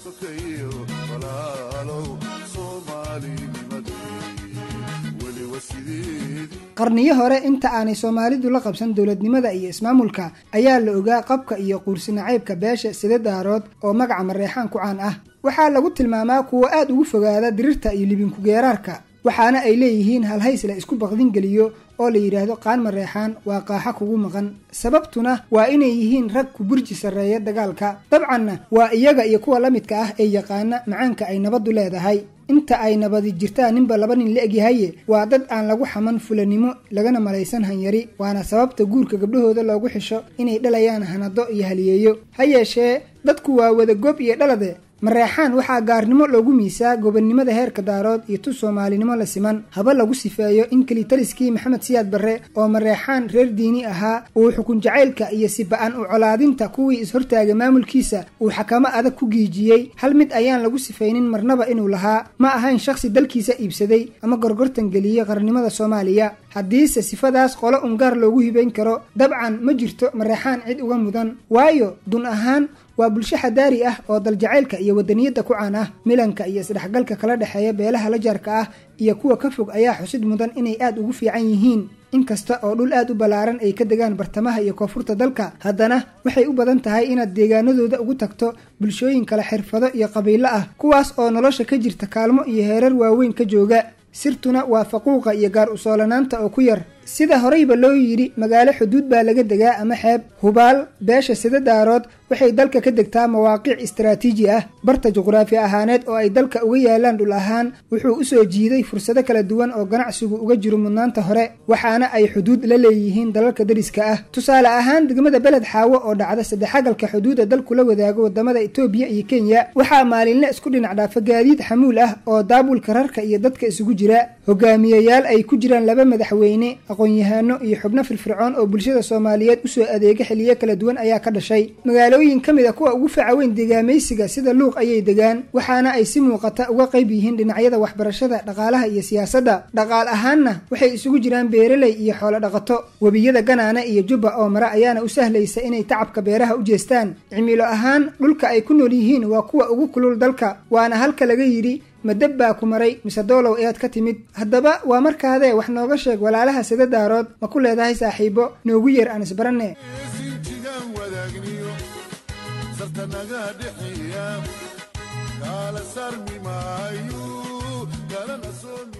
sokeeyo walaalow soomaalinimadii weliba sideedii qarniyo hore inta aanay soomaalidu la qabsan dowladnimada iyo ismaamulka ayaa la ogaa qabka iyo quursinacaybka beesha sida daarood oo magaca mareexaan ku caan ah waxaa lagu tilmaamaa kuwo aad ugu fogaada dirirta iyo libinkugeeraarka waxaana ay leeyihiin halhays la isku baqdin geliyo oo la yidhaahdo qaan mareexaan waa qaaxa kugu maqan sababtuna waa inay yihiin rag ku burji sarreeya dagaalka dabcanna waa iyaga iyo kuwa la midka ah ee yaqaana macaanka ay nabaddu leedahay inta ay nabadi jirtaan ninba laba nin la egyahaye waa dad aan lagu xaman fulanimo lagana malaysan hanyari waana sababta guurka gabdhahooda loogu xisho inay dhalayaan hanado iyo haliyeeyo ha yeeshee dadku waa wada gob iyo dhalade mareexaan waxaa gaarnimo loogu miisaa gobonnimada heerka daarood iyo tu soomaalinimo la siman haba lagu sifeeyo in kelitaliskii maxamed siyaad barre oo mareexaan reer diini ahaa uu xukun jacaylka iyo siba-an u colaadinta kuwii is-hortaaga maamulkiisa uu xakamo adag ku giijiyey hal mid ayaan lagu sifaynin marnaba inuu lahaa ma ahayn shakhsi dalkiisa iibsaday ama gorgortan geliyey qarnimada soomaaliya haddiise sifadaas qolo ungaar loogu hibayn karo dabcan ma jirto mareexaan cid uga mudan waayo dun ahaan waa bulsho xadaari ah oo daljacaylka iyo wadaniyadda ku caan ah milanka iyo isdhexgalka kala dhexeeya beelaha la jaarka ah iyo kuwa ka fog ayaa xusid mudan inay aad ugu fiican yihiin inkasta oo dhul aad u ballaaran ay ka degaan bartamaha iyo koonfurta dalka haddana waxay u badan tahay inaad deegaanadooda ugu tagto bulshooyin kale xirfado iyo qabiilo ah kuwaas oo nolosha ka jirta kaalmo iyo heerar waaweyn ka jooga sirtuna waa faquuqa iyo gaar usoolanaanta oo ku yar sida horeyba loo yidhi magaalo xuduud baa laga degaa ama xeeb hubaal beesha sida daarood waxay dalka ka degtaa mawaaqiic istaraatiiji ah barta juqraafi ahaaneed oo ay dalka uga yaalaan dhul ahaan wuxuu usoo jiiday fursado kala duwan oo ganacsigu uga jiro mudnaanta hore waxaana ay xuduud la leeyihiin dalalka dariska ah tusaale ahaan degmada beled xaawo oo dhacda saddexagalka xuduuda dalku la wadaago wadamada etoobiya iyo kenya waxaa maalinle isku dhinac dhaafa gaadiid xamuul ah oo daabulka rarka iyo dadka isugu jira hogaamiyayaal ay ku jiraan laba madaxweyne aqoon-yahaano iyo xubno firfircoon oo bulshada soomaaliyeed usoo adeega xiliyo kala duwan ayaa ka dhashay magaalooyin ka mid a kuwa ugu faca weyn deegaamaysiga sida luuq ayay degaan waxaana ay si muuqata uga qayb yihiin dhinacyada waxbarashada dhaqaalaha iyo siyaasadda dhaqaal ahaanna waxay isugu jiraan beeraley iyo xoolo dhaqato webiyada ganaane iyo jubba oo mara ayaana u sahlaysa inay tacabka beeraha u jeestaan cimilo ahaan dhulka ay ku nool yihiin waa kuwa ugu kulul dalka waana halka laga yidhi madab baa ku maray mise doolow ead ka timid haddaba waa markaadee wax nooga sheeg walaalaha sida daarood ma ku leedahay saaxiibo noogu yeer aan isbaranne sinjigaan wadaagniyo sarta naga dhexeeya kaala sarmi maayo kalana soomi